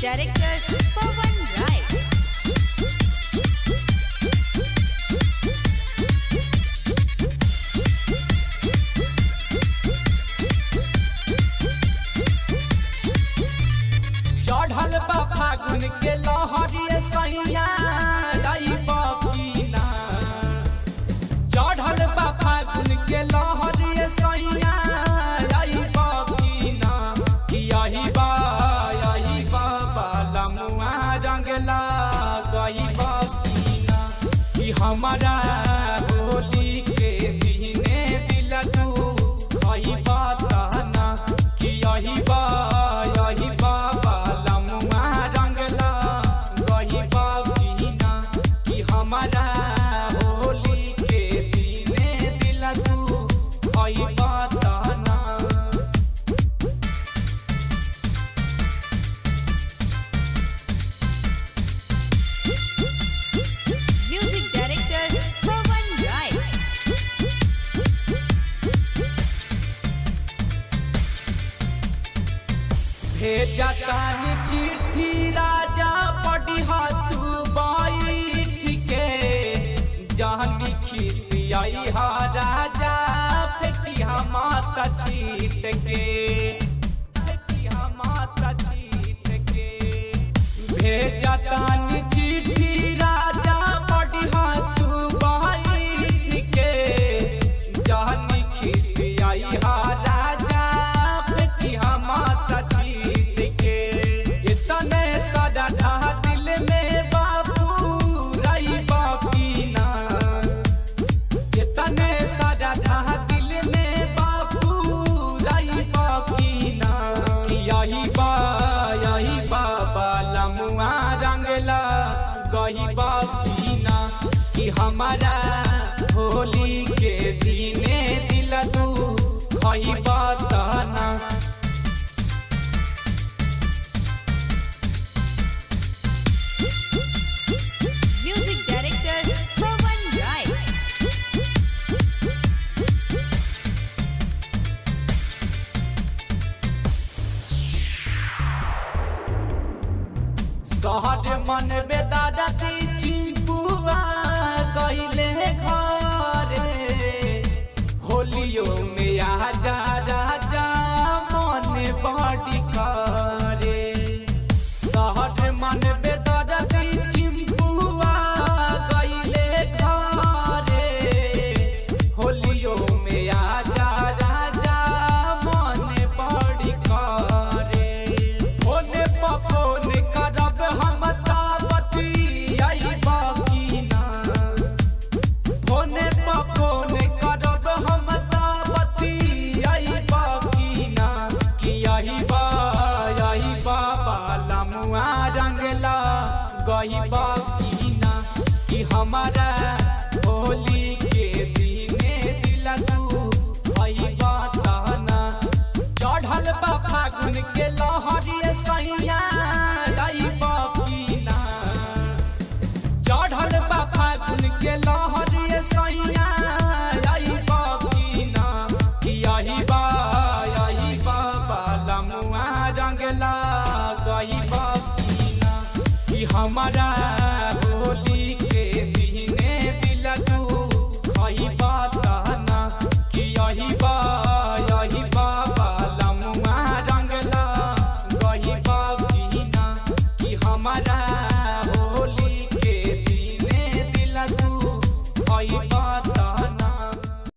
director Pawan Rai. चढ़ल बा फागुन के लहरिए सैया आई बकीना चढ़ल बा फागुन के लहरिए सैया आई बकीना कि यही बा यही बा बालमुआ रंगला गई बकीना कि हमारा होली के दिने दिल तू खई बताना कि यही बा यही बा बालमुआ रंगला गई बकीना कि हमारा होली के दिने दिल तू खई बताना Music director Pawan Rai. भेजा तानी चिट्ठी राजा पढ़िहा तू बैठ के जहनी खिसियाई हा राजा फेंकिहा माता छीट के फेंकिहा माता छीट के भेजा तानी चिट्ठी राजा पढ़िहा तू बैठ के जहनी खिसियाई हा राजा फेंकिहा माता छीट के इतने सदा ढा दिल में बाबू रही बाकीना इतने सदा ढा दिल में बाबू रही बाकीना कि यही बा यही बाबा लमुआ रंगला गही बाकीना कि हमारा होली के दिने दिल तू खही बताना Music director Pawan Rai. शहर मन बेदारती चिंपुआ गईले घरे होलियो में आजा राजा मन बड़ी करे शहर मन बेदारती चिंपुआ गईले घरे होलियो में आजा राजा मन बड़ी करे फोन पर फोन करब हम ताबती आई बाकीना फोन पर फोन करब हम ताबती आई बाकीना कि यही बा यही बाबा लमुआ रंगला गही बाकीना कि हमारा होली के दिने दिल तू भई बताना चढ़ल बा फागुन के लहरिए सैया आई बाकीना चढ़ल बा फागुन के लहरिए सैया आई बाकीना कि यही बा यही बा बालमुआ रंगला गई बाकीना कि हमारा